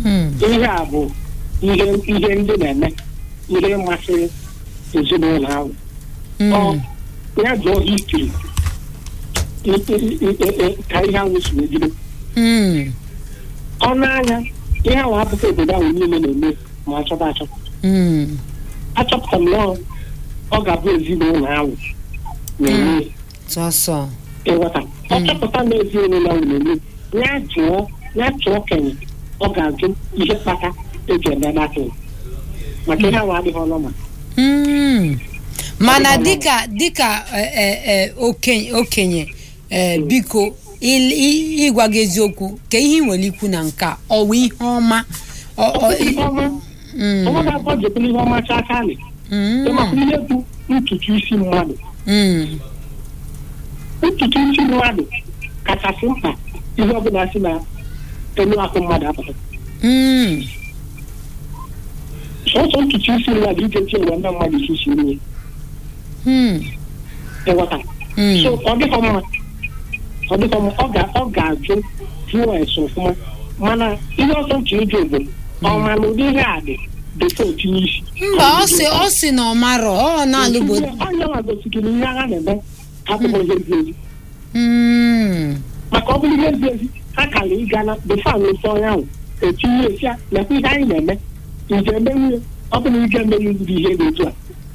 ihe a bụ ihe ihe ndị na-eme ihe masịrị ezinụlọ ahụ ọ ya jụọ histri ka ihe ahụ si bido ọnụ anya ihe ahụ apụta obodo ahụ niile na-eme ma achọba achọba achọpụtara m na ọ ga-abụ ezinụlọ ahụ na-eme sọsọ ịghọta ọ chọpụta na ezinụlọ ahụ na-eme ya jụọ ya chụọ okenye ọ ga-ajụ ihe kpata eji eme datịn maka ihe ahụ adịghị ọnụ ma Mm. mana dịka dịka eh, eh, eh, okenye okenye eh, biko il- i- ịgwa gị eziokwu ka ihe ị nwere ikwu na nke a ọ wụ ihe ọma Ọ- ọ- ihe ọma Mm, ọ ga-akọ jekwana ihe ọma chaa aka nị mm, ịmakwa ihe bụ ntutu isi mmadụ mm, ntutu isi mmadụ kachasị mkpa ihe ọbụla si na elu akụ mmadụ apụta mm, sọsọ ntutu isi mmadụ ije tie ụwa ndị mmadụ isi isi nri mm, ịghọta mm. so ọ dịkọ mma ọ dịkọ mma ọ ga ọ ga-ajụ jụọ ese ọfụma mana ihe ọzọ nche ịjụ bụ ọma na ụdị ihe a dị befo tinye isi mba ọ sị ọ sị na ọ marọ ọ na-alụgbo onye nwa gosikiri ihe agha na-eme akụkọ ihe ezi ezi Mm, maka ọ bụrụ ihe ezi ezi ha kara ịga na befo a nwesi onye ahụ etinye esi ya nakwa ihe anyị na-eme nje emenwu ya ọ bụrụ ike emenwu ndị ihe dị otu a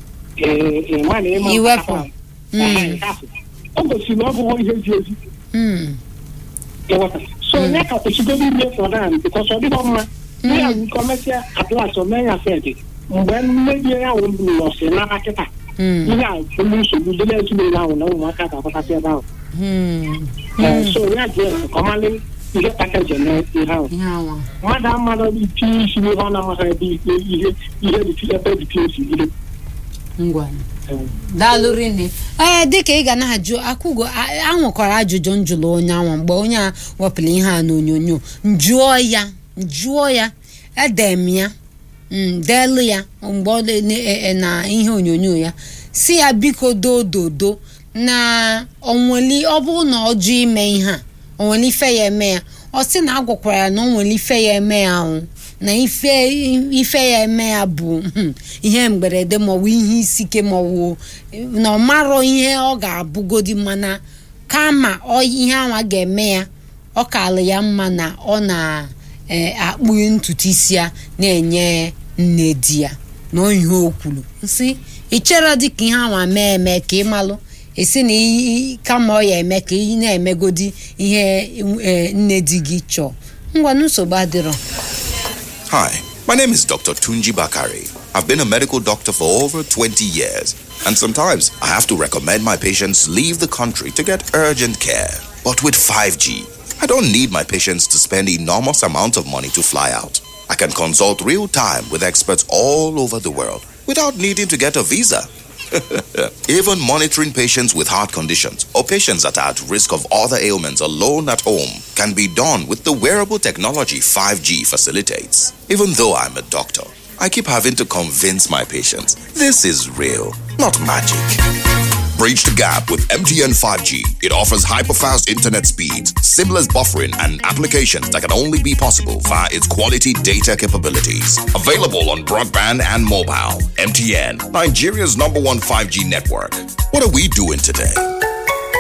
ee ee ma na ịma Iwepụ. ahụ. Mm. Ehe, hapụ. ọ gosiri na ọ bụghị ihe ezi ezi mm, ịghọta so onye ka kwesịgodo ime fọdụ ahụ bikọs ọ dịghọ mma ihe ahụ nke ọmesịa atlas omee ya fed mgbe mmebi ya ahụ bụ nọsị n'aka kịta mm, ihe a bụrụ nsogbu dị n'ezinụlọ ahụ na ụmụaka ga-agbakasị ebe ahụ mm, Ee, so ya ji ka ọ malị ihe pakaji eme ihe ahụ ihe awa. mmadụ amadụ itinye isi n'ihe ọ na-amaghị ebe ihe ihe ihe dị ebe dị osi bido ngwa Ee. daalụ rinne ee dịka ị ga na-ajụ akwụgo a- anwekwara ajụjụ njụlụ onye anwa mgbe onye a wepụrụ ihe a n'onyonyo njụọ ya njụọ ya edem ya mm, deelu ya mgbe ọ na- na- e- na ihe onyonyo ya si ya biko doo dodo na onweli ọ bụrụ na ọ jụ ime ihe a onwere ife ya eme ya ọ sị na agwakwara ya na o nwere ife ya eme ya ahụ na ife ife ya eme ya bụ hmm, ihe mberede maọbụ ihe isi ike maọbụ na ọ marọ ihe ọ ga-abụgodi mana kama ọ ihe anwa ga-eme ya ọ kalụ ya mma na ọ na-akpụ ntutu isi ya na-enye nne di ya na ihe o kwuru nsị ị chere dịka ihe anwa mee eme ka ị malụ esi na i- kama ọ ya eme ka ị na-emegodi ihe eh, nne di gị chọọ ngwa nsogbu adịrọ Hi, my name is Dr. Tunji Bakari. I've been a medical doctor for over 20 years, and sometimes I have to recommend my patients leave the country to get urgent care. But with 5G, I don't need my patients to spend enormous amounts of money to fly out. I can consult real time with experts all over the world without needing to get a visa. Even monitoring patients with heart conditions or patients that are at risk of other ailments alone at home can be done with the wearable technology 5G facilitates. Even though I'm a doctor, I keep having to convince my patients this is real, not magic. Bridge the gap with MTN 5G. It offers hyper-fast internet speeds, seamless buffering, and applications that can only be possible via its quality data capabilities. Available on broadband and mobile. MTN, Nigeria's number one 5G network. What are we doing today?